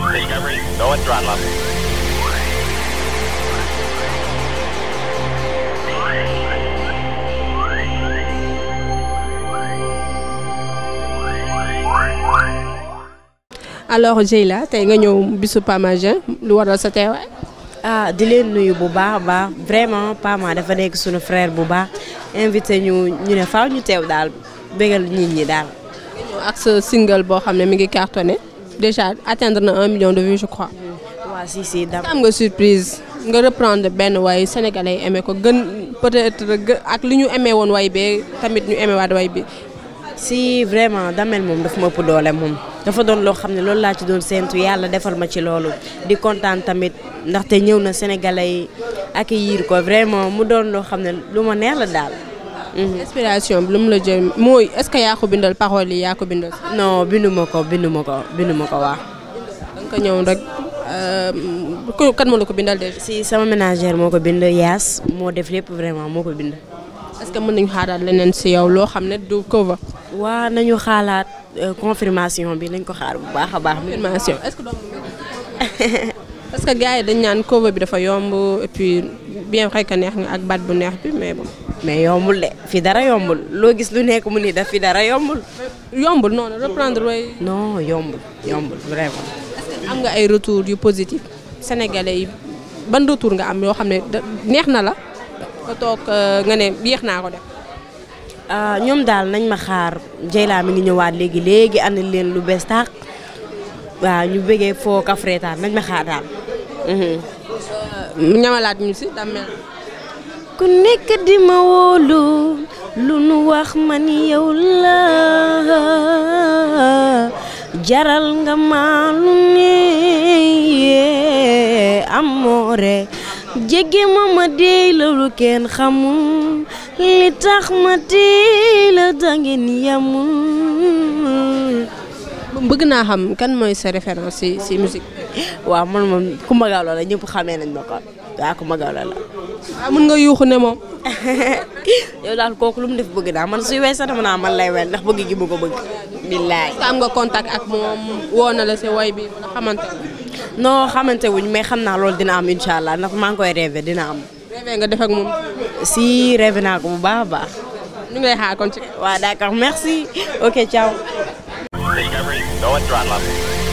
Discovery, go and throttle up. alors Dieyla tey nga ñëw bisu Pamaja lu waral sa teewaay. ah di leen nuyu bu baax a baax vraiment Pama dafa nekk suñu frère bu baax invité ñu ñu ne faaw ñu teew daal bégal nit ñi daal. ñëw ak sa single boo xam ne mi ngi cartonné déjà atteindre na un million de vues je crois. waa si si dam am nga surprise nga reprendre benn way sénégalais yi aimé ko gën peut-être gë- ak li ñu aimé woon way bee tamit ñu aimé waat way bi. si vraiment damel moom dafa ma ëpp doole moom dafa doon loo xam ne loolu laa ci doon séentu yàlla defal ma ci loolu di kontaan tamit ndaxte ñëw na sénégalais yi accueillir ko vraiment mu doon loo xam ne lu ma neex la daal. Mhm. inspiration bi lu mu la jël mooy est-ce que yaa ko bindal paroles yi yaa ko bindal. non bindu ma ko bindu ma ko bindu ma ko waa. da nga ko ñëw rek ku kan moo la ko bindal déjà. si sama ménagère moo ko bind yaas moo def lépp vraiment moo ko bind. est-ce que mën nañu xaaraat leneen si yow loo xam ne du cover. waa nañu xaalaat euh, confirmation bi nañ ko xaar bu baax a baax. confirmation est-ce que doomu parce que gars yi dañ naan cover bi dafa yomb et puis bien vrai que neex nga ak baat bu neex bi mais bon. mais yombul de fi dara yombul loo gis lu nekk mu ni daf fi dara yombul. yombul noonu reprendre way non yombul yombul vraiment. am nga ay retour yu positif sénégalais yi ban retour nga am yoo xam ne da- neex na la nga toog euh, nga ne yéex naa ko def. ah ñoom daal nañ ma xaar Dieyla mi ngi ñëwaat léegi léegi andil leen lu bees tàq waaw ñu bëggee foo kafreetaan nañ ma xaar daal. Mhm. ñamalaat ñu si dammel ku nekk di ma wóolu lu nu wax man yow la jaral nga ma lu ne amoore jege ma ma dey la lu kenn xamul li tax ma dey la dangeen yamul bëgg naa xam kan mooy sa référence si si musique waaw man moom Coumba Gawlo la ñëpp xamee nañ ma ko waaw Coumba Gawlo la ah mën nga yuuxu ne moom yow daal kooku lu mu def bëgg naa man suy wey sax dama naa man lay wel ndax bëgg gi mu ko bëgg billaay est-ce que am nga contact ak moom woo na la si woy bi wala xamante non xamante wuñ mais xam naa loolu dina am incha allah ndax maa ngi koy rêvé dina am rêvé nga def ak moom si rêvé naa ko bu baax a baax ñu ngi lay xaar kon ci waaw d'accord merci ok ciao Discovery, go and throttle up.